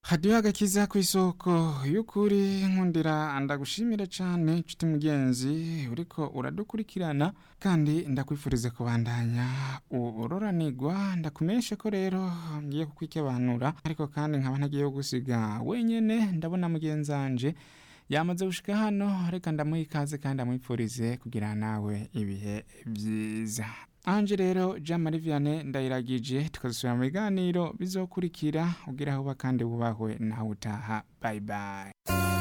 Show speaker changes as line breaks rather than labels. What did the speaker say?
hadiyo agakiza ku isoko y'ukuri nkundira ndagushimire cyane nshuti mugenzi uriko uradukurikirana kandi ndakwifuriza kubandanya uroranigwa ndakumenyeshe ko rero ngiye kukwikebanura ariko kandi nkaba ntagiye gusiga wenyene ndabona mugenzanje yamaze gushika hano reka ndamuha ikaze kandi amwifurize kugira nawe ibihe byiza anje rero jean marie vianney ndayiragije tukazisubira mu biganiro bizokurikira ugira aho uba kandi wubahwe nawe utaha bye bye